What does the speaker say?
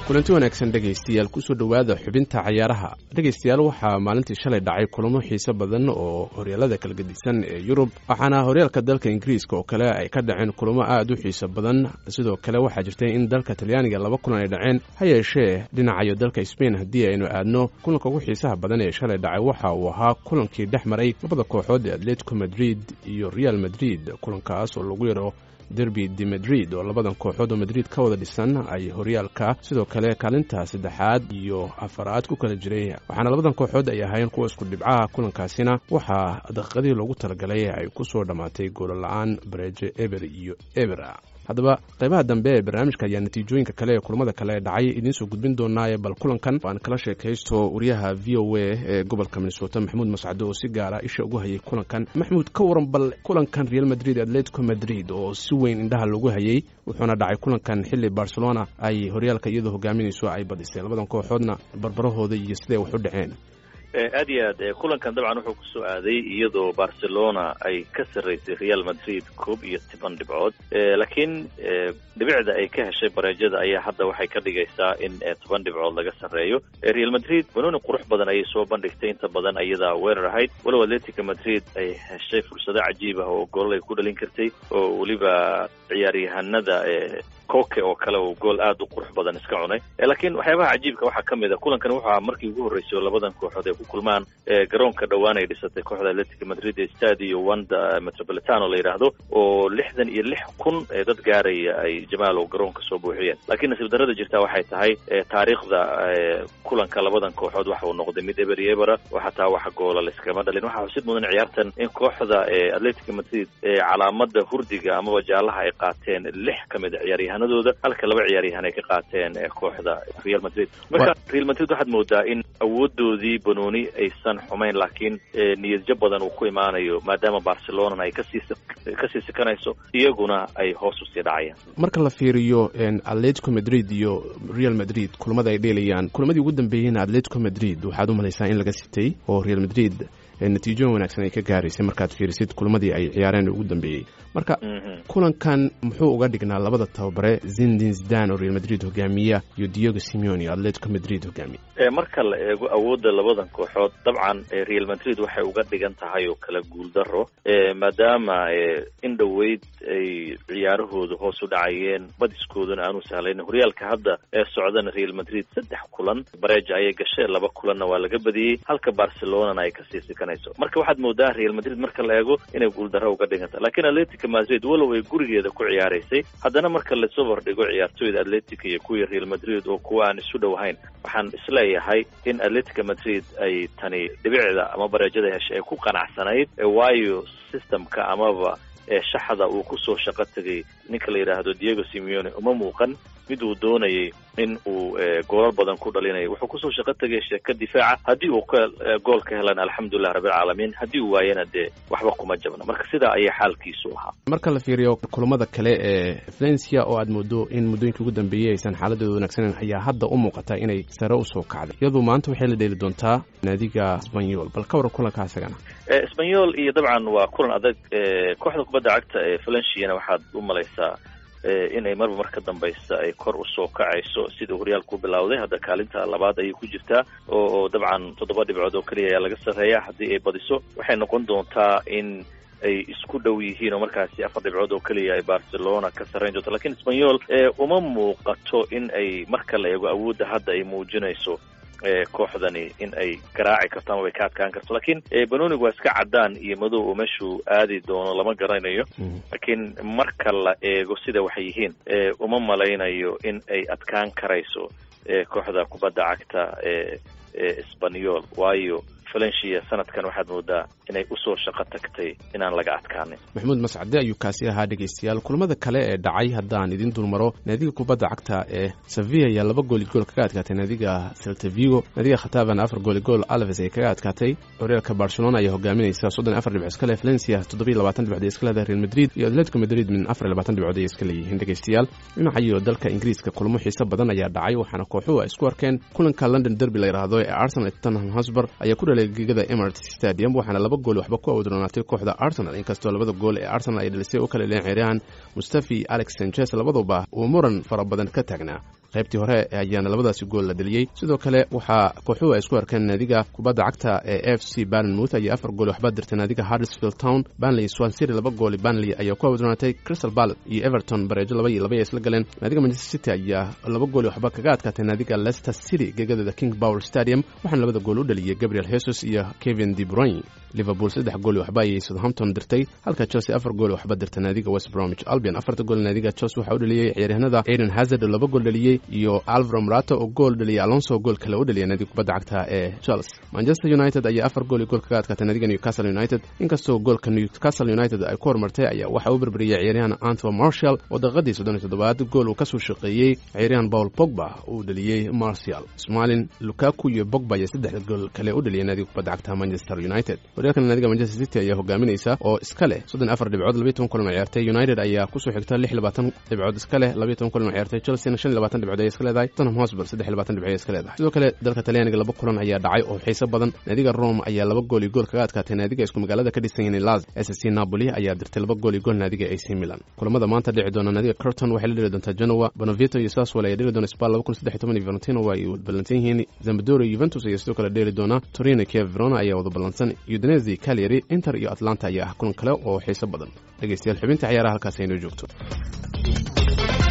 kulanti wanaagsan dhegaystayaal kusoo dhowaada xubinta cayaaraha dhegaystayaal waxaa maalintii shalay dhacay kulamo xiiso badan oo horyaalada kala gedisan ee yurub waxaana horyaalka dalka ingiriiska oo kale ay ka dhaceen kulamo aad u xiiso badan sidoo kale waxaa jirtay in dalka talyaaniga laba kulan ay dhaceen ha yeeshee dhinacayo dalka sbain haddii aynu aadno kulanka ugu xiisaha badan ee shalay dhacay waxa uu ahaa kulankii dhex maray labada kooxood ee atletico madrid iyo real madrid kulankaas oo lagu yaro derby de madrid oo labadan kooxood oo madrid ka wada dhisan ay horyaalka sidoo kale kaalinta saddexaad iyo afaraad ku kala jiray waxaana labadan kooxood ay ahaayeen kuwa isku dhibcaha kulankaasina waxaa daqiiqadii loogu talagalay ay ku soo dhammaatay goolla-aan bareejo eber iyo ebera haddaba qaybaha dambe ee barnaamijka ayaa natiijooyinka kale ee kulamada kale dhacay idiinsoo gudbin doonaaye bal kulankan aan kala sheekaysto wariyaha v o a ee gobolka minnesota maxamuud mascado oo si gaara isha ugu hayay kulankan maxamuud ka waran bal kulankan real madrid atletico madrid oo si weyn indhaha lagu hayay wuxuuna dhacay kulankan xilli barcelona ay horyaalka iyadoo hogaaminayso ay badisay labadan kooxoodna barbarahooda iyo siday wax u dhaceen aad iyo aad kulankan dabcan wuxuu kusoo aaday iyadoo barcelona ay ka sarraysay real madrid koob iyo toban dhibcood laakiin dhibicda ay ka heshay bareejada ayaa hadda waxay ka dhigaysaa in toban dhibcood laga sarreeyo real madrid banooni qurux badan ayay soo bandhigtay inta badan ayadaa weerar ahayd walow atletica madrid ay heshay fursado cajiib ah oo goolal ay ku dhalin kartay oo weliba ciyaaryahanada koke oo kale uu gool aad u qurux badan iska cunay laakiin waxyaabaha cajiibka waxaa ka mid a kulankan wuxuu ahaa markii ugu horreysay oo labadan kooxood ay ku kulmaan garoonka dhowaan ay dhisatay kooxda atletica madrid ee stadio wanda metropolitano la yidhaahdo oo lixdan iyo lix kun ee dad gaaraya ay jamaalow garoonka soo buuxiyeen laakiin nasiib darrada jirtaa waxay tahay taariikhda kulanka labadan kooxood waxa uu noqday mid eber iyo ebera oo xataa wax goola layskama dhalin waxaa xusid mudan ciyaartan in kooxda atletica madrid calaamada hurdiga amaba jaalaha ay qaateen lix ka mid a ciyaaryahanadooda halka laba ciyaaryahan ay ka qaateen kooxda real madrid marka real madrid waxaad moodaa in awoodoodii banooni aysan xumayn laakiin niyadjab badan uu ku imaanayo maadaama barcelonana ay kasii kasii sikanayso iyaguna ay hoos usii dhacayaan marka la fiiriyo atletico madrid iyo real madrid kulamada ay dheelayaan kulamadii ugu dambeeyeyna atletico madrid waxaad u malaysaa in laga sitay oo real madrid natiijooyin wanaagsan ay ka gaaraysay markaad fiirisid kulamadii ay ciyaareen ugu dambeeyey marka kulankan muxuu uga dhignaa labada tababare zindin zdan oo real madrid hogaamiya iyo diego simeone oo atletico madrid hogaamiya marka la eego awoodda labadan kooxood dabcan real madrid waxay uga dhigan tahay oo kala guuldaro maadaama in dhoweyd ay ciyaarahooda hoos u dhacayeen badiskooduna aanu sahlayn horyaalka hadda ee socdana real madrid saddex kulan bareeja ayay gasheen laba kulanna waa laga badiyey halka barcelonana ay kasii sikanayso marka waxaad moodaa real madrid marka la eego inay guuldaro uga dhiganta lakiin atletica madrid walow ay gurigeeda ku ciyaaraysay haddana marka lasoo hordhigo ciyaartooyda atletica iyo kuwii real madrid oo kuwa aan isu dhowahayn waxaan isleeyahay in atletica madrid ay tani dhibicda ama bareejada heshay ay ku qanacsanayd waayo systemka amaba shaxda uu kusoo shaqo tegay ninka la yidhaahdo diego simeone uma muuqan mid uu doonayay in uu goolal badan ku dhalinayo wuxuu kusoo shaqo tegay sheeka difaaca haddii uu gool ka helan alxamdulilah rabbilcaalamiin haddii uu waayana dee waxba kuma jabna marka sidaa ayaa xaalkiisu ahaa marka la fiiriyo kulamada kale ee valencia oo aad moodo in muddooyinka ugu dambeeyey aysan xaaladooda wanaagsaneyn ayaa hadda u muuqata inay sare usoo kacday iyadoo maanta waxay la dheeli doontaa naadiga sbanyol bal ka waran kulanka isagana sbanyol iyo dabcan waa kulan adag kooxda kubadda cagta ee valenciana waxaad u malaysaa inay marba mar ka dambaysa ay kor usoo kacayso sida horyaalku bilowday hadda kaalinta labaad ayay ku jirtaa oo dabcan toddoba dhibcood oo keliya ayaa laga sarreeya haddii ay badiso waxay noqon doontaa in ay isku dhow yihiin oo markaasi afar dhibcood oo keliya ay barcelona ka sarrayn doonto lakiin sbanyol uma muuqato in ay marka la eego awoodda hadda ay muujinayso kooxdani in ay garaaci karto ama bay ka adkaan karto lakiin banonigu waa iska caddaan iyo madow oo meeshuu aadi doono lama garanayo laakiin marka la eego sida waxay yihiin uma malaynayo in ay adkaan karayso kooxda kubadda cagta ee esbanyol waayo valencia sanadkan waxaad moodaa inay usoo shaqo tagtay inaan laga adkaanin maxamuud mascade ayuu kaasi ahaa dhegaystayaal kulamada kale ee dhacay haddaan idin dulmaro naadiga kubadda cagta ee sevilla ayaa laba gooli gool kaga adkaatay naadiga seltavigo naadiga khataban afar gooli gool alves ay kaga adkaatay horyaalka barcelona ayaa hogaaminaysa soddon afar dhibcood iska leh valencia toddobiyo labaatan dhibcood iska leedahay real madrid iyo atletico madrid min afar iyo labaatan dhibcood ay iska leeyihiin dhegaystayaal dhinaca iyo dalka ingiriiska kulamo xiiso badan ayaa dhacay waxaana kooxuhu ay isku arkeen kulanka london derby la yidhaahdo ee arsenal tottenham hosber ayaa ku dhalay gegada emirates stadium waxaana laba gool waxba ku awdroonaatay kooxda arsenal inkastoo labada gool ee arsenal ay dhalisay u kala leen ciyaaryahan mustafi alex sanchez labaduba uu muran fara badan ka taagnaa qaybtii hore ayaana labadaasi gool la dheliyey sidoo kale waxaa kooxuhu ay isku arkeen naadiga kubadda cagta ee f c barnmouth ayaa afar gool waxba dirtay naadiga harrisfield town banley swansiri laba gooli banley ayaa ku awdroonatay crystal ballet iyo everton bareejo laba iyo laba ay isla galeen naadiga manchester city ayaa laba gooli waxba kaga adkaatay naadiga leicester city geegadeeda king power stadium waxaana labada gool u dhaliyey gabriel jesus iyo kevin de bruyne liverpool saddex gooli waxba ayay southampton dirtay halka chelsea afar gooli waxba dirtay naadiga west bromwich albion afarta gool naadiga chelsea waxaa u dhaliyey ciyaaryahanada aiden hazard oo laba gool dhaliyey iyo alvaro marato oo gool dhaliyey alonso gool kale u dhaliyay naadiga kubadda cagta ee chelsea manchester united ayaa afar gool iyo gool kaga adkaatay naadiga newcastle united inkastoo goolka newcastle united ay ku horumartay ayaa waxaa u berberiyey ciyaaryahan anto marshall oo daqiiqadii soddon iyo toddobaad gool uu kasoo shaqeeyey ciyaaryahan paul pogba uu dhaliyey martial smalin lukaku iyo bogba ayaa saddex gool kale u dhaliyay naadiga kubadda cagta manchester united horyaalkan naadiga manchester city ayaa hogaaminaysa oo iska leh soddon afar dhibcood labiyo toban kulan oo ciyaartay united ayaa kusoo xigta lix labaatan dhibcood iska leh labiyo toban kulan oo ciyaartay chelsea shan iyo labaatan dhibcood ayay iska leedahay tottenham hotspur saddex iyo labaatan dhibcood ayay iska leedahay sidoo kale dalka talyaaniga laba kulan ayaa dhacay oo xiiso badan naadiga rome ayaa laba gool iyo gool kaga adkaatay naadiga isku magaalada ka dhisan yihiin las s c napoli ayaa dirtay laba gool iyo gool naadiga ac milan kulamada maanta dhici doona naadiga curton waxay la dheli doontaa genoa bonavito iyo saswell ayaa dheli doona spal laba kun saddex iyo toban iyo valentino waa ay ballansan yihiin zambadoro juventus ayaa sidoo kale dheeli doona torino kiev verona ayaa wada ballansan udinesi calyary inter iyo atlanta ayaa ah kulan kale oo xiiso badan dhegeystayaal xubinta ciyaaraha halkaas aynoo joogto